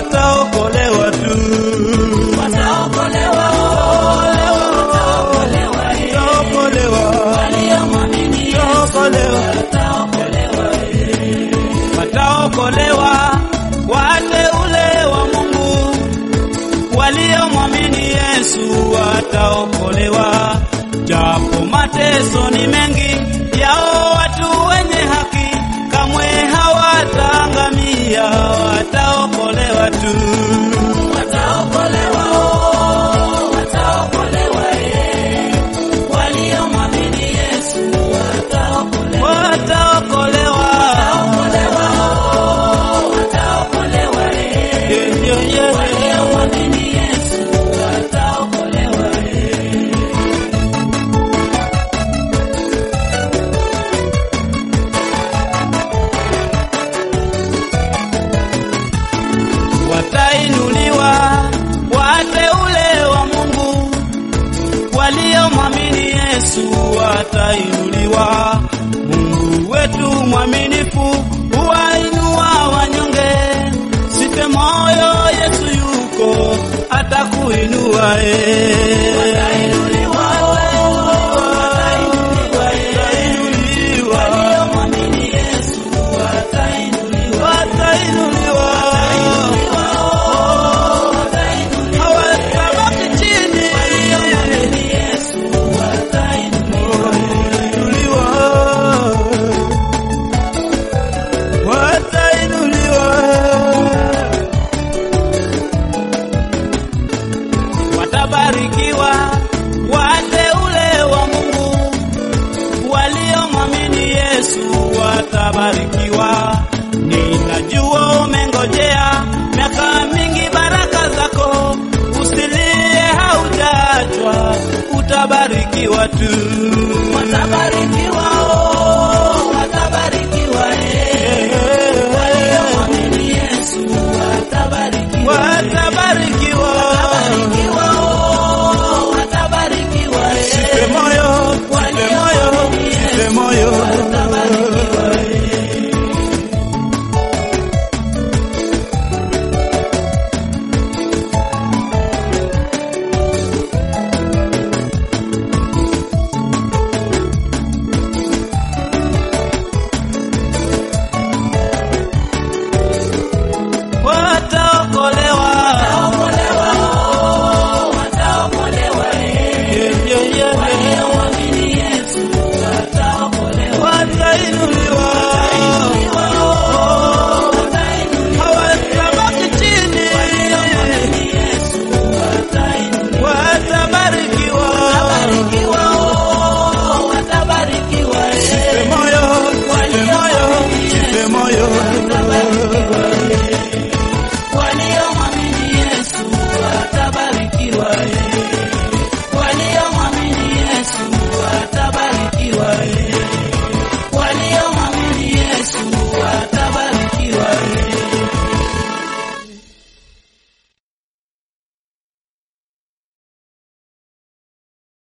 wataokolewa tu. wataokolewa, wataokolewa, Wataokolewa, waliomwamini Yesu wataokolewa, wataokolewa. wataokolewa wateule wa Mungu waliomwamini Yesu wataokolewa, japo mateso ni mengi yao, watu wenye haki kamwe hawataangamia, wataokolewa tu. Wataokolewa, wataokolewa, eh. Waliomwamini Yesu wataokolewa. Wataokolewa, Wataokolewa, wataokolewa, eh. Yeah, yeah, yeah. Waliomwamini Yesu wataokolewa, eh. watainuliwa wateule wa Mungu waliomwamini Yesu watainuliwa. Mungu wetu mwaminifu huwainua wanyonge, sipe moyo, Yesu yuko atakuinua. eh. Watainuliwa, watainuliwa, eh. Waliomwamini Yesu watainuliwa. Watainuliwa, hawatabaki chini. Waliomwamini Yesu watainuliwa. Watainuliwa, watainuliwa, watabarikiwa wateule wa Mungu waliomwamini Yesu watabarikiwa. Ninajua umengojea miaka mingi baraka zako, usilie, haujaachwa, utabarikiwa tu.